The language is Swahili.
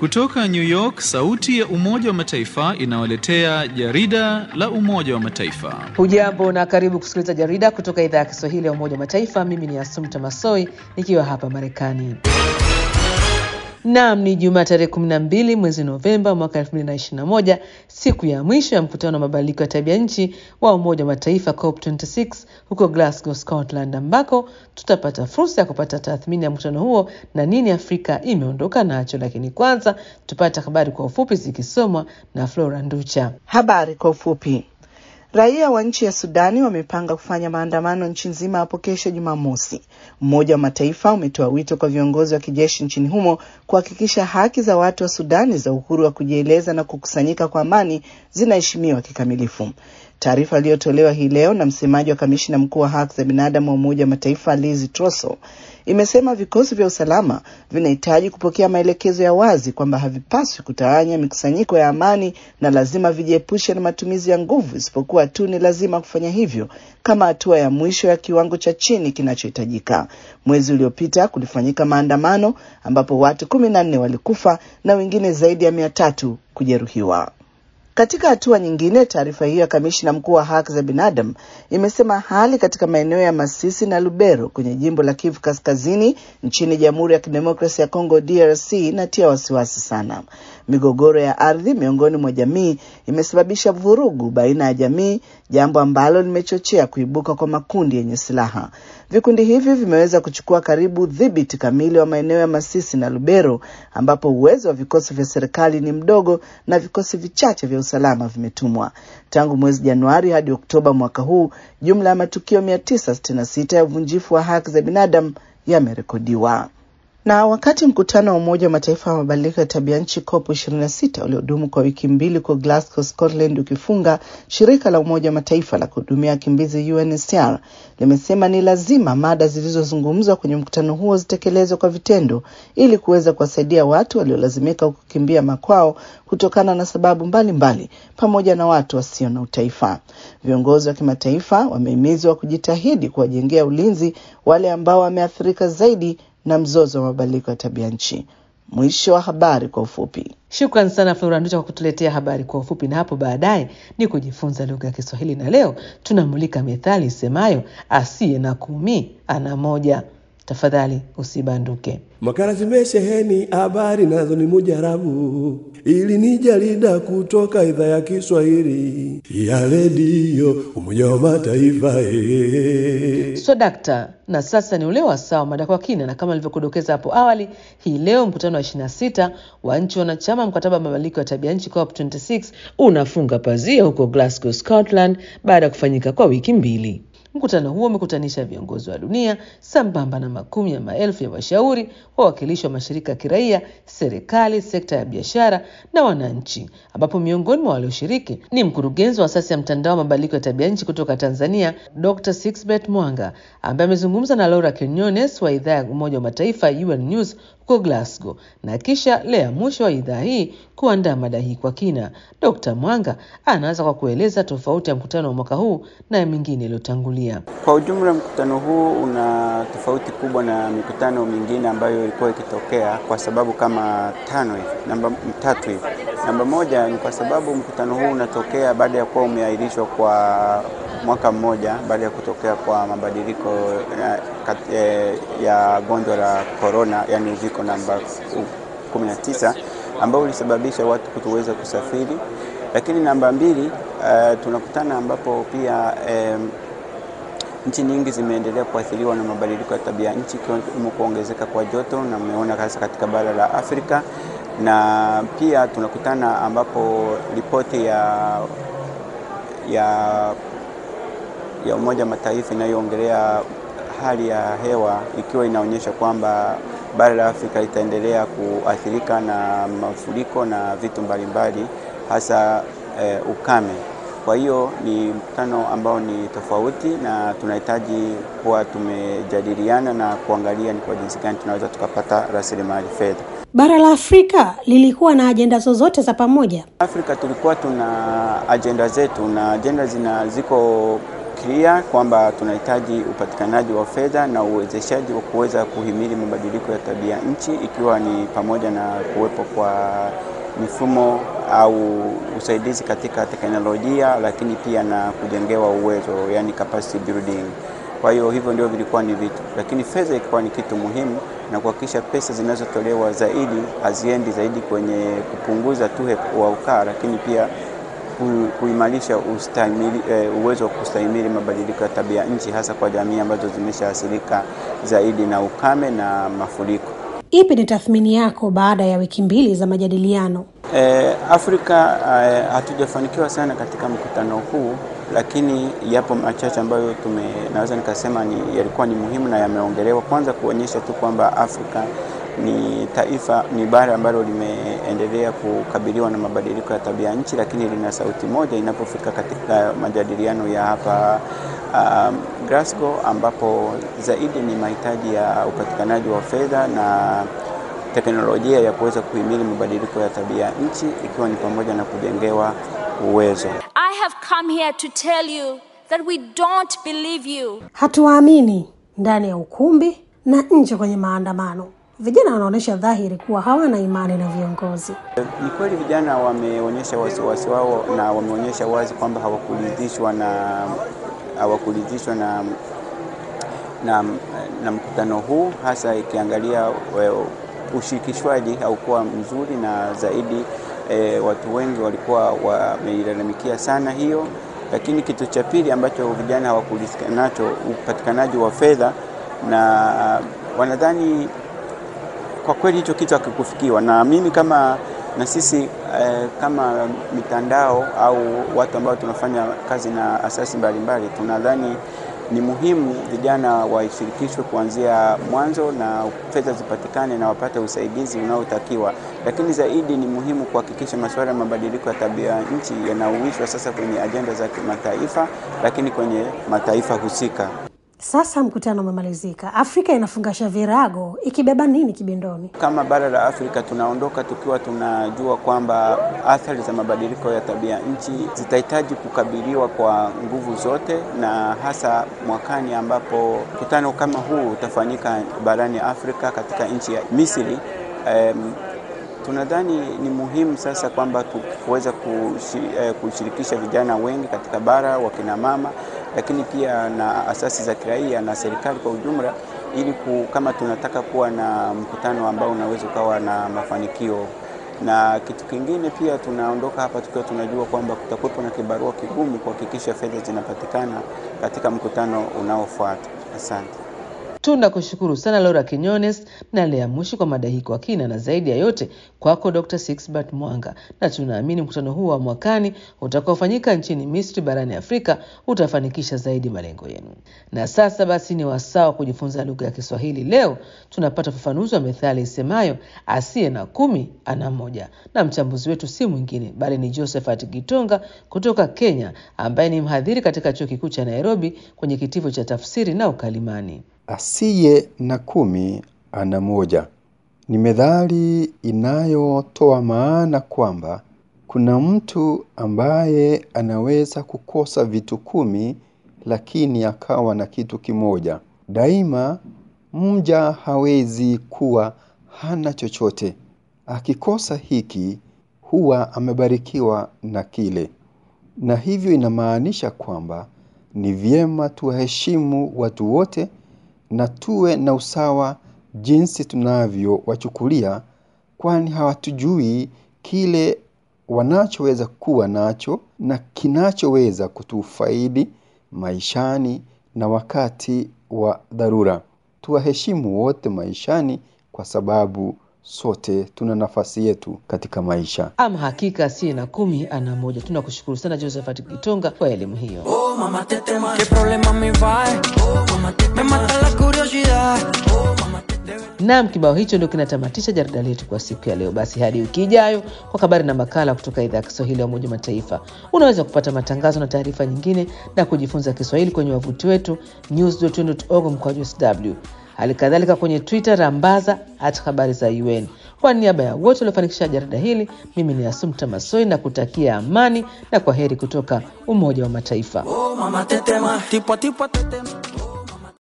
Kutoka New York, sauti ya Umoja wa Mataifa inawaletea jarida la Umoja wa Mataifa. Hujambo na karibu kusikiliza jarida kutoka idhaa ya Kiswahili ya Umoja wa Mataifa. Mimi ni Asumta Masoi nikiwa hapa Marekani. Naam, ni Jumaa tarehe kumi na mbili mwezi Novemba mwaka elfu mbili na ishirini na moja siku ya mwisho ya mkutano wa mabadiliko ya tabia nchi wa Umoja wa Mataifa COP26 huko Glasgow, Scotland, ambako tutapata fursa ya kupata tathmini ya mkutano huo na nini Afrika imeondoka nacho. Lakini kwanza tupate habari kwa ufupi zikisomwa na Flora Nducha. Habari kwa ufupi. Raia wa nchi ya Sudani wamepanga kufanya maandamano nchi nzima hapo kesho Jumamosi. Umoja wa Mataifa umetoa wito kwa viongozi wa kijeshi nchini humo kuhakikisha haki za watu wa Sudani za uhuru wa kujieleza na kukusanyika kwa amani zinaheshimiwa kikamilifu. Taarifa iliyotolewa hii leo na msemaji wa kamishina mkuu wa haki za binadamu wa Umoja wa Mataifa Liz Trosso imesema vikosi vya usalama vinahitaji kupokea maelekezo ya wazi kwamba havipaswi kutawanya mikusanyiko ya amani na lazima vijiepushe na matumizi ya nguvu, isipokuwa tu ni lazima kufanya hivyo kama hatua ya mwisho ya kiwango cha chini kinachohitajika. Mwezi uliopita kulifanyika maandamano ambapo watu kumi na nne walikufa na wengine zaidi ya mia tatu kujeruhiwa. Katika hatua nyingine, taarifa hiyo ya kamishina mkuu wa haki za binadamu imesema hali katika maeneo ya Masisi na Lubero kwenye jimbo la Kivu Kaskazini nchini Jamhuri ya Kidemokrasia ya Kongo DRC inatia wasiwasi sana. Migogoro ya ardhi miongoni mwa jamii imesababisha vurugu baina ya jamii, jambo ambalo limechochea kuibuka kwa makundi yenye silaha. Vikundi hivi vimeweza kuchukua karibu dhibiti kamili wa maeneo ya Masisi na Lubero, ambapo uwezo wa vikosi vya serikali ni mdogo na vikosi vichache vya usalama vimetumwa. Tangu mwezi Januari hadi Oktoba mwaka huu, jumla ya matukio 966 ya uvunjifu wa haki za binadamu yamerekodiwa. Na wakati mkutano wa Umoja wa Mataifa wa mabadiliko ya tabia nchi COP 26 uliodumu kwa wiki mbili kwa Glasgow, Scotland ukifunga, shirika la Umoja wa Mataifa la kuhudumia wakimbizi UNHCR limesema ni lazima mada zilizozungumzwa kwenye mkutano huo zitekelezwe kwa vitendo ili kuweza kuwasaidia watu waliolazimika kukimbia makwao kutokana na sababu mbalimbali mbali, pamoja na watu wasio na utaifa. Viongozi wa kimataifa wamehimizwa kujitahidi kuwajengea ulinzi wale ambao wameathirika zaidi na mzozo wa mabadiliko ya tabia nchi. Mwisho wa habari kwa ufupi. Shukran sana Flora Nducha kwa kutuletea habari kwa ufupi, na hapo baadaye ni kujifunza lugha ya Kiswahili, na leo tunamulika methali isemayo asiye na kumi ana moja. Tafadhali usibanduke. Makala zimesheheni habari nazo ni mujarabu, ili ni jarida kutoka idhaa ya Kiswahili ya redio Umoja wa Mataifa. Ee. So dakta, na sasa ni ule wasaa mada kwa kina, na kama nilivyokudokeza hapo awali, hii leo mkutano wa 26 wa nchi wanachama mkataba wa mabadiliko ya tabia nchi COP26 unafunga pazia huko Glasgow, Scotland baada ya kufanyika kwa wiki mbili. Mkutano huo umekutanisha viongozi wa dunia sambamba na makumi ya maelfu ya washauri, wawakilishi wa mashirika ya kiraia, serikali, sekta ya biashara na wananchi, ambapo miongoni mwa walioshiriki ni mkurugenzi wa asasi ya mtandao wa mabadiliko ya tabia nchi kutoka Tanzania, Dr. Sixbeth Mwanga, ambaye amezungumza na Laura Quinones wa idhaa ya Umoja wa Mataifa UN News huko Glasgow, na kisha Lea mwisho wa idhaa hii kuandaa mada hii kwa kina. Dr. Mwanga anaanza kwa kueleza tofauti ya mkutano wa mwaka huu na ya mingine iliyotangulia. Kwa ujumla, mkutano huu una tofauti kubwa na mikutano mingine ambayo ilikuwa ikitokea kwa sababu kama tano hivi, namba tatu hivi. Namba moja ni kwa sababu mkutano huu unatokea baada ya kuwa umeahirishwa kwa mwaka mmoja baada ya kutokea kwa mabadiliko ya, ya, ya gonjwa la corona, yani uviko namba 19 ambao ulisababisha watu kutoweza kusafiri. Lakini namba mbili, uh, tunakutana ambapo pia um, nchi nyingi zimeendelea kuathiriwa na mabadiliko ya tabia nchi ikiwemo kuongezeka kwa joto, na umeona hasa katika bara la Afrika, na pia tunakutana ambapo ripoti ya, ya, ya Umoja Mataifa inayoongelea hali ya hewa ikiwa inaonyesha kwamba bara la Afrika litaendelea kuathirika na mafuriko na vitu mbalimbali hasa eh, ukame. Kwa hiyo ni mkutano ambao ni tofauti na tunahitaji kuwa tumejadiliana na kuangalia ni kwa jinsi gani tunaweza tukapata rasilimali fedha. Bara la Afrika lilikuwa na ajenda zozote za pamoja? Afrika tulikuwa tuna ajenda zetu na ajenda zina ziko clear kwamba tunahitaji upatikanaji wa fedha na uwezeshaji wa kuweza kuhimili mabadiliko ya tabia nchi, ikiwa ni pamoja na kuwepo kwa mifumo au usaidizi katika teknolojia, lakini pia na kujengewa uwezo, yani capacity building. Kwa hiyo hivyo ndio vilikuwa ni vitu, lakini fedha ilikuwa ni kitu muhimu, na kuhakikisha pesa zinazotolewa zaidi haziendi zaidi kwenye kupunguza tu wa ukaa, lakini pia kuimarisha ustahimili, e, uwezo wa kustahimili mabadiliko ya tabia nchi, hasa kwa jamii ambazo zimeshaathirika zaidi na ukame na mafuriko. Ipi ni tathmini yako baada ya wiki mbili za majadiliano? E, Afrika e, hatujafanikiwa sana katika mkutano huu, lakini yapo machache ambayo tume naweza nikasema ni yalikuwa ni muhimu na yameongelewa. Kwanza kuonyesha tu kwamba Afrika ni taifa ni bara ambalo limeendelea kukabiliwa na mabadiliko ya tabia nchi, lakini lina sauti moja inapofika katika majadiliano ya hapa um, Glasgow, ambapo zaidi ni mahitaji ya upatikanaji wa fedha na teknolojia ya kuweza kuhimili mabadiliko ya tabia nchi, ikiwa ni pamoja na kujengewa uwezo. I have come here to tell you that we don't believe you. Hatuwaamini ndani ya ukumbi na nje kwenye maandamano. Vijana wanaonyesha dhahiri kuwa hawana imani na viongozi. Ni kweli vijana wameonyesha wasiwasi wao na wameonyesha wazi kwamba hawakuridhishwa na hawakuridhishwa na, na, na mkutano huu hasa ikiangalia ushirikishwaji haukuwa mzuri na zaidi e, watu wengi walikuwa wameilalamikia sana hiyo. Lakini kitu cha pili ambacho vijana hawakuridhika nacho upatikanaji wa fedha, na wanadhani kwa kweli hicho kitu hakikufikiwa, na mimi kama na sisi eh, kama mitandao au watu ambao tunafanya kazi na asasi mbalimbali tunadhani ni muhimu vijana washirikishwe kuanzia mwanzo na fedha zipatikane na wapate usaidizi unaotakiwa, lakini zaidi ni muhimu kuhakikisha masuala ya mabadiliko ya tabia nchi yanauishwa sasa kwenye ajenda za kimataifa, lakini kwenye mataifa husika. Sasa mkutano umemalizika, Afrika inafungasha virago ikibeba nini kibindoni? Kama bara la Afrika tunaondoka tukiwa tunajua kwamba athari za mabadiliko ya tabia nchi zitahitaji kukabiliwa kwa nguvu zote, na hasa mwakani ambapo mkutano kama huu utafanyika barani Afrika katika nchi ya Misri. Um, tunadhani ni muhimu sasa kwamba tuweza kushirikisha vijana wengi katika bara, wakina mama lakini pia na asasi za kiraia na serikali kwa ujumla, ili kama tunataka kuwa na mkutano ambao unaweza ukawa na mafanikio. Na kitu kingine pia, tunaondoka hapa tukiwa tunajua kwamba kutakuwepo na kibarua kigumu kuhakikisha fedha zinapatikana katika mkutano unaofuata. Asante. Tunakushukuru sana Laura Kinyones na Lea Mushi kwa mada hii kwa kina, na zaidi ya yote kwako Dr. Sixbert Mwanga, na tunaamini mkutano huu wa mwakani utakaofanyika nchini Misri barani Afrika utafanikisha zaidi malengo yenu. Na sasa basi ni wasaa wa kujifunza lugha ya Kiswahili. Leo tunapata ufafanuzi wa methali isemayo asiye na kumi ana moja, na mchambuzi wetu si mwingine bali ni Josephat Gitonga kutoka Kenya, ambaye ni mhadhiri katika chuo kikuu cha Nairobi kwenye kitivo cha tafsiri na ukalimani. Asiye na kumi ana moja ni methali inayotoa maana kwamba kuna mtu ambaye anaweza kukosa vitu kumi lakini akawa na kitu kimoja. Daima mja hawezi kuwa hana chochote. Akikosa hiki huwa amebarikiwa na kile, na hivyo inamaanisha kwamba ni vyema tuwaheshimu watu wote na tuwe na usawa jinsi tunavyowachukulia, kwani hawatujui kile wanachoweza kuwa nacho na kinachoweza kutufaidi maishani na wakati wa dharura. Tuwaheshimu wote maishani kwa sababu sote tuna nafasi yetu katika maisha. Ama hakika asiye na kumi ana moja. Tunakushukuru sana Josephat Kitonga kwa elimu hiyo. Oh, mamá, te tema. ¿Qué problema me va? Oh, mamá, te me mata la curiosidad. Oh, mamá, te Naam, kibao hicho ndio kinatamatisha jarida letu kwa siku ya leo. Basi hadi wiki ijayo kwa habari na makala kutoka idhaa ya Kiswahili ya Umoja wa Mataifa. Unaweza kupata matangazo na taarifa nyingine na kujifunza Kiswahili kwenye wavuti wetu news.un.org mkwaju sw hali kadhalika kwenye Twitter rambaza at habari za UN. Kwa niaba ya wote waliofanikisha jarida hili, mimi ni Asumta Masoi na kutakia amani na kwa heri kutoka Umoja wa Mataifa. Oh, mamá, tetema, tipo a tipo a tetema.